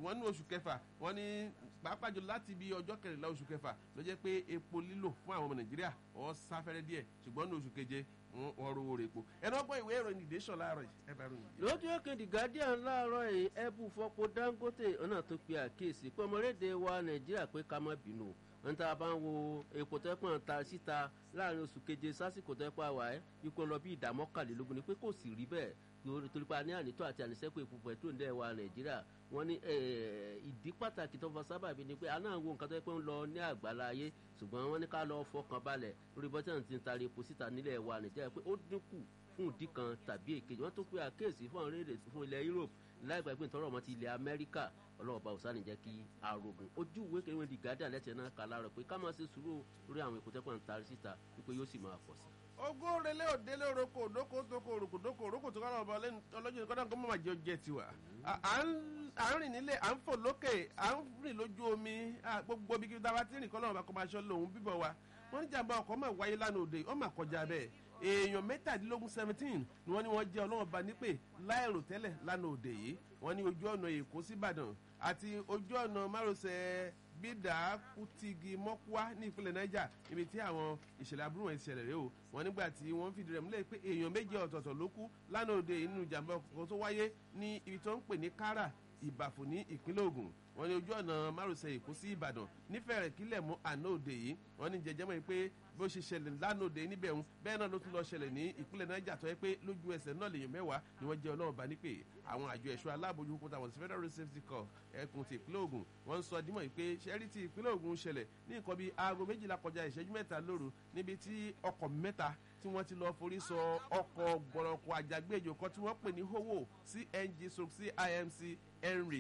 ṣùgbọ́n ní oṣù kẹfà wọ́n ní pàápàá jù láti bí ọjọ́ kẹrìnlá oṣù kẹfà ló jẹ́ pé epo lílò fún àwọn ọmọ nàìjíríà ọ̀ sáfẹ́rẹ́ díẹ̀ ṣùgbọ́n ní oṣù keje wọ́n rówó rẹ̀ epo ẹ̀rọ ọgbọ́n ìwé ìròyìn ìdẹ́sọ̀ láàárọ̀ yìí ẹ bá ròyìn. lójú èkejì guardian láàárọ̀ yìí ẹ̀bù fọ́pọ̀ dangote ọ̀nà tó pe àkíyèsí pé ọmọlédè wa nàìjíríà pé ká má bínú ń tá a bá ń wo epo tẹ́pọ̀n ta síta láàrin oṣù keje sásìkò tẹ́pọ̀ àwà ẹ́ ikú lọ bí ìdá mọ́kànlélógún ni pé kò sì rí bẹ́ẹ̀ torí pa ní ànító àti ànísẹ́kù epo pẹ̀tró ní ẹ̀wà nàìjíríà wọ́n ní ìdí pàtàkì tó fọ sábàbí ni pé àná àwọn nǹkan tó yẹ pé ń lọ ní àgbàlá ayé ṣùgbọ́n wọ́n ní ká lọ fọkàn balẹ̀ lórí bọ́tí àti ń tari epo síta nílẹ̀ ẹ̀wà nàìjíríà pé ó dínkù fún ìdí kan tàbí èkejì wọ́n tó pé àkéèsí fún àwọn orílẹ̀-èdè fún ilẹ̀ europe láìpẹ́ pé nítorí ọmọ ti ilẹ̀ amẹ́ríkà ọlọ́ọ̀bá òsánì jẹ́ kí arogun ojú ìwé kẹrin wọn di gádà lẹ́tẹ̀ náà kà láàárọ̀ pé ká máa ṣe sùúrù lórí àwọn èkó tẹ́pọ̀ ń tari síta wípé yóò sì máa pọ̀ sí. ogún relé òdélé oroko òdókò tókò òrùkò dókò òrùkò tó kọ́ra ọba ọlọ́jọ́ nìkan náà kó má jẹ́ jẹ́ tiwa. à ń rìn nílé à ń fò lókè à ń rìn lójú omi gbogbo bí kí dáwà tí rìn kọ́ lọ́wọ́ bá kọ́ máa ṣọ́ lòun bíbọ̀ wa wọ́n ní jàǹbá ọkọ̀ máa wáyé lánàá òde ó máa kọjá bẹ́ẹ̀ èèyàn mẹ́tàdínlógún seventeen ni wọ́n ní wọ́n jẹ́ ọlọ́wọ́n ba nípè láìrò tẹ́lẹ̀ lánàá òde yìí wọ́n ní ojú ọ̀nà èkó síbàdàn àti ojú ọ̀nà márosẹ̀ bídà kùtìgì mọ́kúá ní ìpínlẹ̀ niger ibi tí àwọn ìṣẹ̀lẹ̀ aburú wọn ṣẹlẹ̀ rẹ o wọ́n nígbà tí wọ́n fìdí rẹ̀ múlẹ̀ pé èèyàn méje ọ̀tọ̀ọ̀tọ̀ ló kú lánàá òde nínú ìjàmbá ọkọ̀ tó wáyé ní ibi tó ń pè ní kára ìbàfò ní ìpínlẹ̀ ogun wọ́n ní ojú ọ̀nà márosẹ̀ èkó sí ìbàdàn nífẹ̀ẹ́ kílẹ̀ mọ́ àná òde yìí wọ́n ní jẹjẹmọ́ yìí pé bó ṣe ṣẹlẹ̀ lánàá òde níbẹ̀ ń bẹ́ẹ̀ náà ló tún lọ ṣẹlẹ̀ ní ìpínlẹ̀ niger tó yẹ pé lójú ẹsẹ̀ náà lèèyàn mẹ́wàá ni wọ́n jẹ́ ọlọ́run bá nípè àwọn àjọ ẹ̀ṣọ́ aláàbòjú kúta wọn sí federal road safety corps ẹkùn ti ìpínlẹ̀ ogun wọ́n ń sọ dímọ̀ yìí pé ṣẹ́rí ti ìpínlẹ̀ ogun ṣẹlẹ̀ ní nǹkan bíi aago méjìlá kọjá ìṣẹ́jú mẹ́ta lóru níbi tí ọkọ̀ mẹ́ta tí wọ́n ti lọ forí sọ ọkọ̀ gbọ̀rọ̀kọ̀ àjàgbéjò kan tí wọ́n pè ní howo cng stroke cimc henrik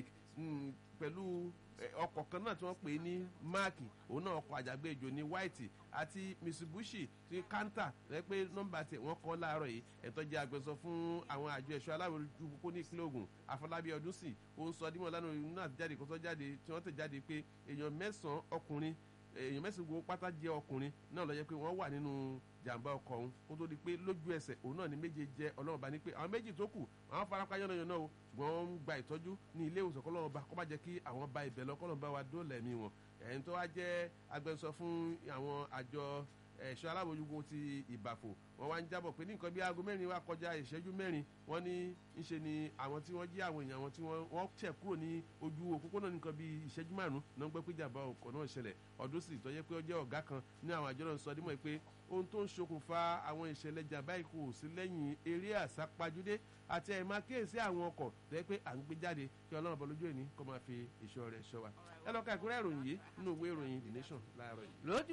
pẹ̀lú ọkọ̀ kan náà tí wọ́n pè ní máàkì òun náà ọkọ̀ àjàgbéjò ní white àti mitsubishi ti kanta rẹ pé nọmba tẹ wọn kọ láàárọ yìí ẹtọ jẹ agbẹsọ fún àwọn àjọ ẹṣọ aláwòrán pópó ní ìpínlẹ ogun àfọlábí ọdún sí ó ń sọ dímọ lánàá inú àti jáde kó tó jáde tí wọn tẹ jáde pé èèyàn mẹsànán ọkùnrin èèyàn mẹsàn gbogbo pátá jẹ ọkùnrin náà lọ jẹ pé wọn wà nínú jàǹbá ọkọ̀ ọ̀hún kó tó di pé lójú ẹsẹ̀ òun náà ni méje jẹ́ ọlọ́run bá ní pé àwọn méjì tó kù àwọn farapa yánnayànna o ṣùgbọ́n wọ́n ń gba ìtọ́jú ní ilé ìwòsàn kọ́lọ́run bá kọ́ bá jẹ́ kí àwọn ba ibẹ̀ lọ kọ́lọ́run bá wa dóòlà ẹ̀mí wọn ẹ̀yìn tó wá jẹ́ agbẹnusọ fún àwọn àjọ ẹ̀ṣọ́ alábòjúgbò ti ìbàfò wọn wá ń jábọ̀ pé ní nǹkan bí aago mẹ́rin wá kọjá ìṣẹ́jú mẹ́rin wọ́n ní ń ṣe ni àwọn tí wọ́n jí àwọn èèyàn àwọn tí wọ́n tẹ̀ kúrò ní ojú òpópónà nǹkan bí ìṣẹ́jú márùn-ún náà ń gbẹ́ pé jàmbá ọkọ̀ náà ṣẹlẹ̀ ọdún sì tọ́jẹ́ pé ó jẹ́ ọ̀gá kan ní àwọn àjọ náà sọ dímọ̀ pé ohun tó ń ṣokùnfà àwọn ìṣẹ̀lẹ̀ jàmbá ikú sí lẹ́yìn eré àsápajúdé àti ẹ̀ máa kíyèsí àwọn ọkọ̀ tẹ́ pé à ń gbé jáde kí ọlọ́run bọ́ lójú ẹni kó máa fi ìṣọ́ rẹ̀ ṣọ́ wa ẹ lọ́ka ìkúrẹ́ ìròyìn yìí nínú ìwé ìròyìn the nation láàárọ̀ yìí. lójú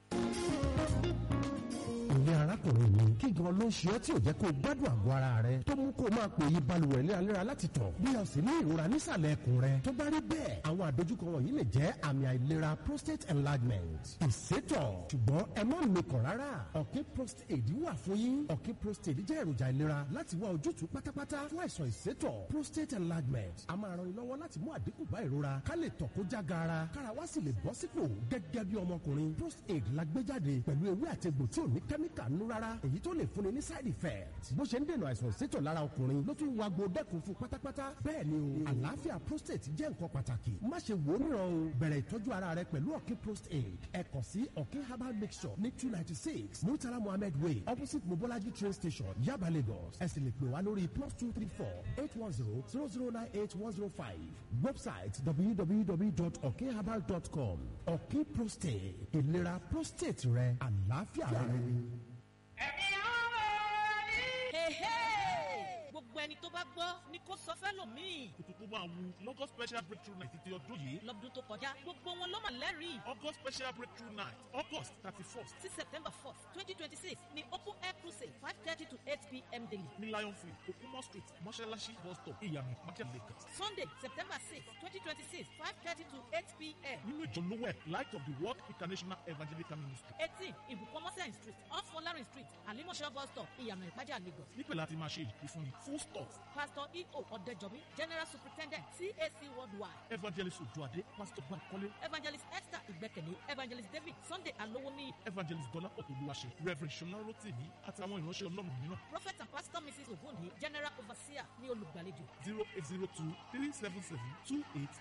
ilé arákùnrin mi kí gan ló ń ṣe ọ́ tí ò jẹ́ kó o gbádùn àgọ́ ara rẹ tó mú kó o máa pè yí balùwẹ̀ léraléra láti tọ̀ bí o sì ní ìrora nísàlẹ̀ ẹkùn rẹ tó bá rí bẹ́ẹ̀ àwọn àdójúkọ wọ̀nyí lè jẹ́ àmì àìlera prostate enlargement ìsétọ̀ ṣùgbọ́n ẹ má mikàn rárá ọ̀kín prostate wà fún yín ọ̀kín prostate jẹ́ èròjà ìlera láti wá ojútùú pátápátá fún àìsàn ìsétọ̀ prostate enlargement a máa ran ni lọ́wọ́ láti mú àdínkù bá ìrora ká lè tọ̀ kó já gaara kára wá sì lè bọ́ sípò gẹ́gẹ́ bí ọmọkùnrin prostate la gbé jáde pẹ̀lú ewé àtegbò tí ò ní kẹ́míkà nú rárá èyí tó lè fúnni ní side effect bó ṣe ń dènà àìsàn ìsétọ̀ lára ọkùnrin ló tún wá gbo dẹ́kun fún pátápátá bẹ́ẹ̀ ni o àlàáfíà prostate jẹ́ nǹkan pàtàkì má ṣe wò ó níran o bẹ̀rẹ̀ ìtọ́jú ara rẹ pẹ̀lú ọ̀kín prostate ẹ kàn sí ọ̀kín herbal mixture ní two ninety six murtala mohammed way opposite mobolaji train station yaba lagos ẹ sì lè pè wá lórí plus two three four eight one zero zero zero nine eight one zero five website www.okherbal.com ọ̀kín prostate ìlera prostate rẹ àlàáfíà rẹ. ẹ̀mí ọmọ ní. gbogbo ẹni tó bá gbọ́ ni kò sọ fẹ́lòmíì. kùtùkù máa wu lọ́gọ́ special breakthrough night ti ọdún yìí. lọ́dún tó kọjá gbogbo wọn ló mà lẹ́rìí. august special breakthrough night august thirty first sí september fourth twenty twenty six ni open air crusade five thirty to eight pm daily. ní lion field okumo street mọ́ṣáláṣí bus stop ìyànà market lagos. sunday september six twenty twenty six five thirty to eight pm. nínú ìjọ lówẹ̀ light of the world international evangelical ministry. eighteen ibùkọ́mọ́sẹ̀ street off folarin street alimọ̀ṣọ́ bus stop ìyànà ìpájà lagos. níbẹ̀ láti máa ṣe ìfúnni full stop pastor eo ọ̀dẹ́jọ́bí general superintendent cac worldwide. evangelist ojuade pastor bankole evangelist esther ìgbẹ́kẹ̀lé evangelist david sunday alowoniyi evangelist dọ́lápọ̀ olúwaṣe reverend ṣọlá rotimi àtàwọn ìránṣẹ́ ọlọ́run mìíràn prophet and pastor mrs ogunni general overseer ní olùgbàlejò. zero eight zero two three seven seven two eight